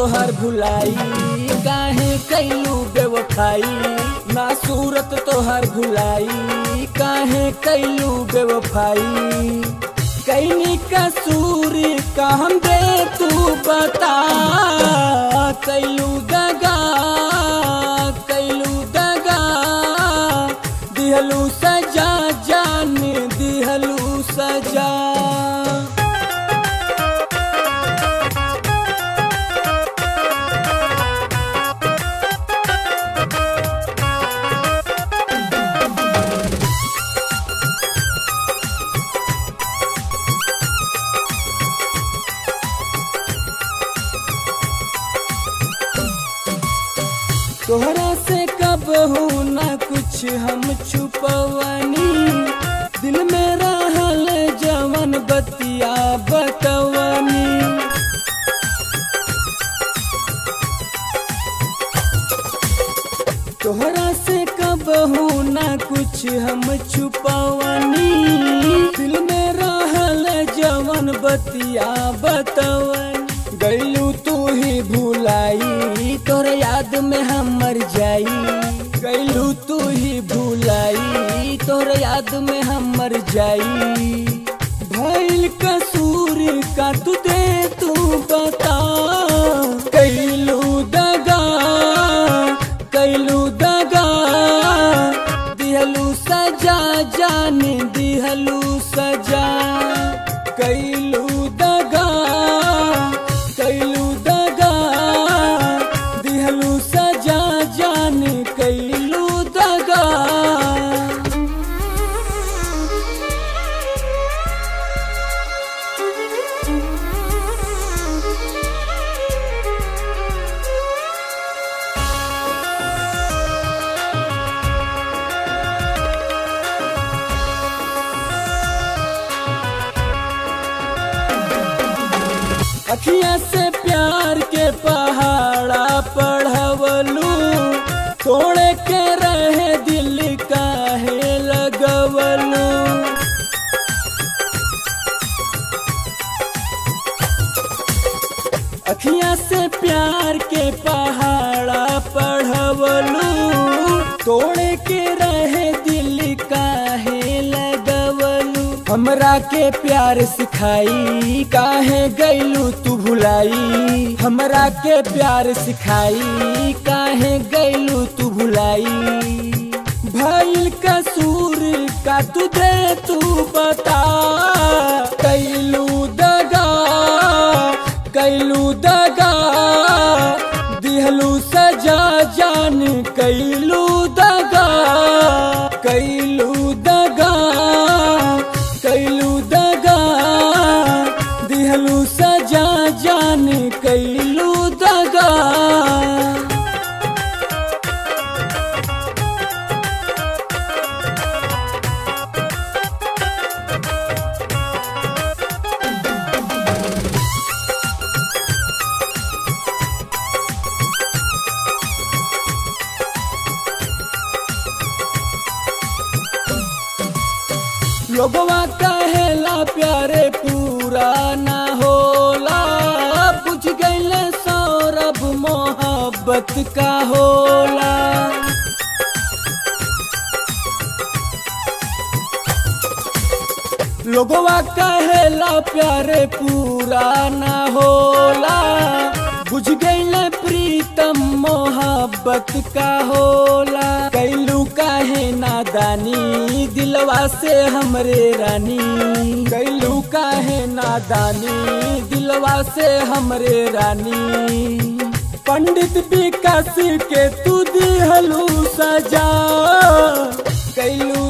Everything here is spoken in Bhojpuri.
तोहर भुलाई काहे कैलू बेवफाई ना सूरत तोहर भुलाई काहे कैलू बेवफाई कैनी कसूर का हम दे तू बता कैलू दगा कैलू दगा दिहलू सजा जान दिहलू सजा तोहरा से कब हूँ ना कुछ हम छुपवनी दिल में रहल जवन बतिया बतवनी तोहरा से कब हूँ ना कुछ हम छुपवनी दिल में रहल जवन बतिया बतवनी गैलू तू ही भुलाई तोर याद में हम मर जाई गैलू तू ही भुलाई तोर याद में हम मर जाई भइल कसूर का तू दे तू बता कैलू दगा कैलू दगा दिहलू सजा जान दिहलू सजा कैलू दगा कैलू दगा दिहलू सजा जान कैलू दगा अखिया से प्यार के पहाड़ा पढ़वलू तोड़े के रहे दिल काहे लगवलू अखिया से प्यार के पहाड़ा पढ़वलू तोड़े के रहे दिल काहे लगवलू हमरा के प्यार सिखाई काहे गैलू तू भुलाई हमरा के प्यार सिखाई काहे गैलू तू भुलाई भइल कसूर का तू दे तू बता कैलू दगा कैलू दगा दिहलू सजा जान कैलू दगा कैलू दगा कैलू दगा दिहलू सजा जान कैलू दगा लोगवा कहेला प्यारे पूरा ना होला बुझ गईले सौरभ मोहब्बत का होला लोगवा कहेला प्यारे पूरा ना होला बुझ गईले प्रीतम मोहब्बत का होला कैलू काहे नादानी दिलवा से हमरे रानी कैलू काहे नादानी दिलवा से हमरे रानी पंडित विकास के तू दिहलू सजा कैलू